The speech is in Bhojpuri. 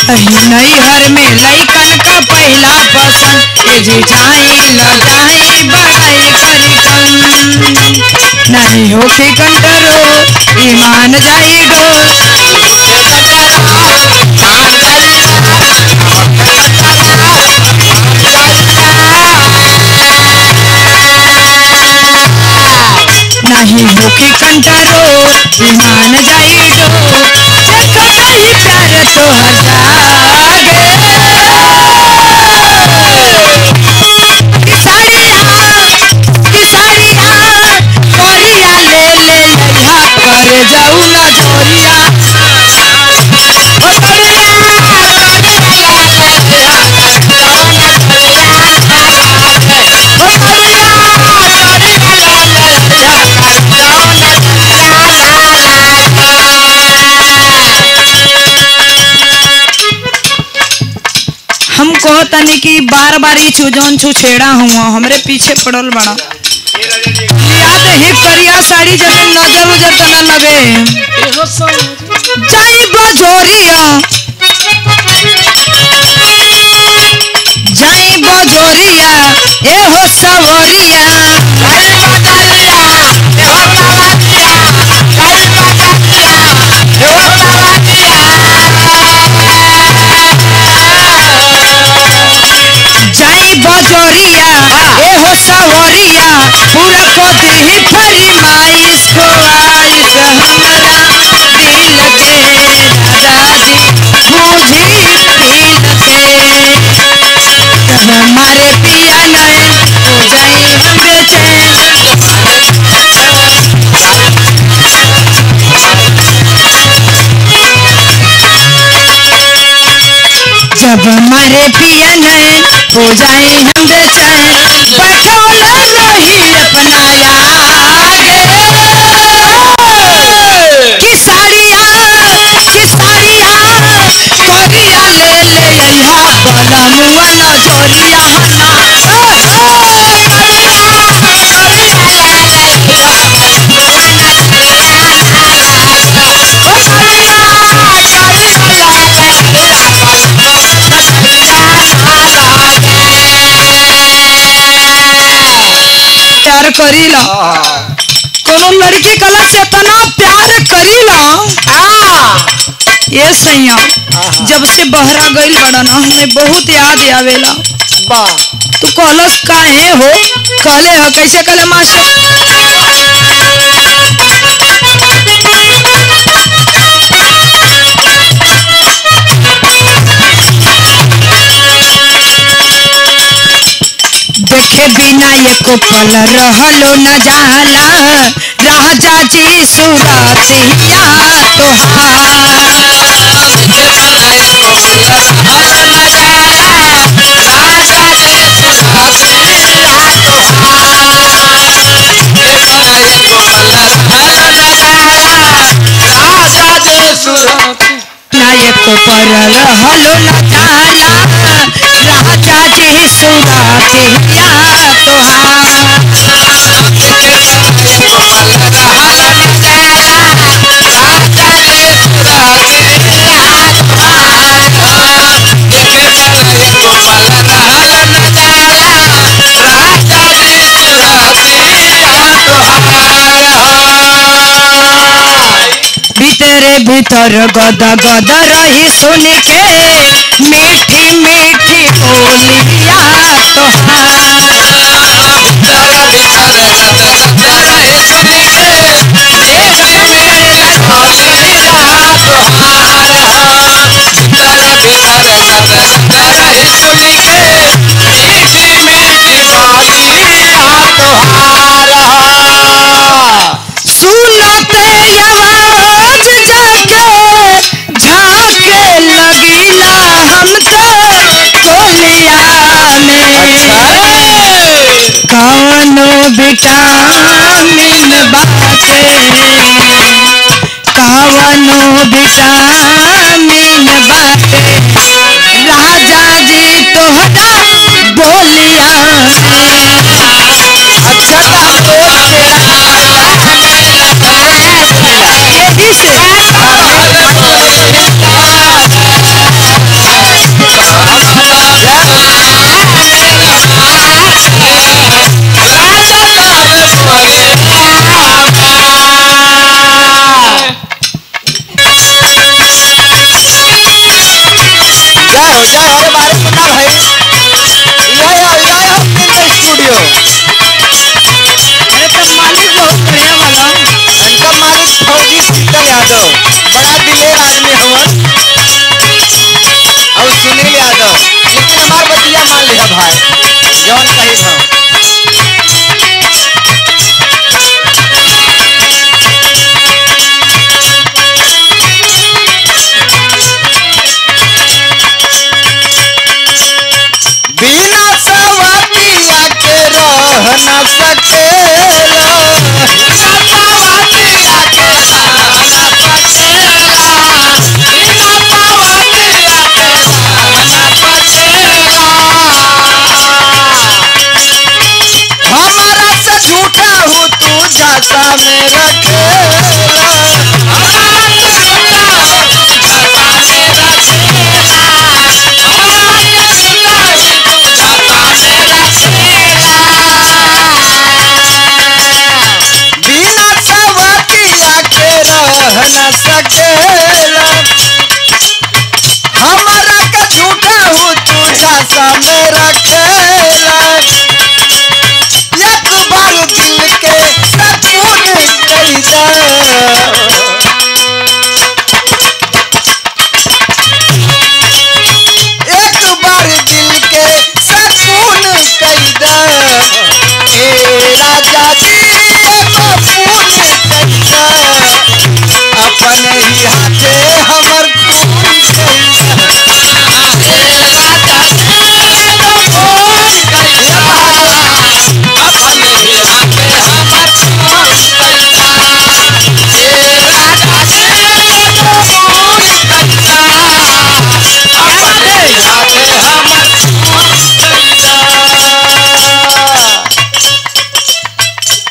कहीं नैहर में लैकन का पहला पसंद ए जिठाई लटाई बड़ाई करी कम नहीं होके कंटरो ईमान जाई डोल नहीं होके कंटरो ईमान जाई डोल जग नहीं प्यार तो हजागे किसारिया किसारिया कोरिया ले ले लइहा कर जाऊ ना जोरिया ओ कोरिया ओ कोरिया हम कहो तनी कि बार बार ई जौन छुछेड़ा हुआ हमरे पीछे पड़ल बड़ा याद ही करिया साड़ी जब नजर उजर त न लगे जाई बजोरिया जाई बजोरिया ए हो सवरिया जाई बजोरिया ए हो सवरिया पूरा को दी फरमाइश को आइश हमरा दिल के दादाजी बूझी दिल के जब हमारे पिया नैन हो जाई हम बेचैन जब हमारे पिया नैन हो जाए हम बेचैन बैठौला रही अपना आगे किसारिया किसारिया कोरिया ले ले अइहा बलमुआ नजरिया हना प्यार करीला कोनो लड़की कला से इतना प्यार करीला ये सैया जब से बहरा गईल बड़ा ना हमें बहुत याद आवेला तू कहलस काहे हो कहले ह कैसे कहले मास्टर देखे बिना एको पल रहलो न जाला राजा जी सुरतिया तोहार नायक पर रहलो न जाला राजा जी सुरतिया तोहार भीतरे भीतर गद गद रही सुन के मीठी मीठी बोलिया तोहार सुनते आवाज जाके झाके लगिला हम तो कोलिया में कवनो विटामिन बाटे कवनो विटामिन बाटे राजा जी तोहरा बोलिया अच्छा यही से जय हरे बारे पता भाई यह है यह है फिल्म स्टूडियो अरे तो मालिक बहुत बढ़िया वाला इनका मालिक फौजी शीतल यादव बड़ा दिलेर आदमी हवन और सुनील यादव लेकिन हमार बतिया मान लिया भाई जौन कही था बिना सवतिया के रह न सकेला हमारा से झूठा हूँ तू जाता में रखेला बिना सवतिया के रह न सकेला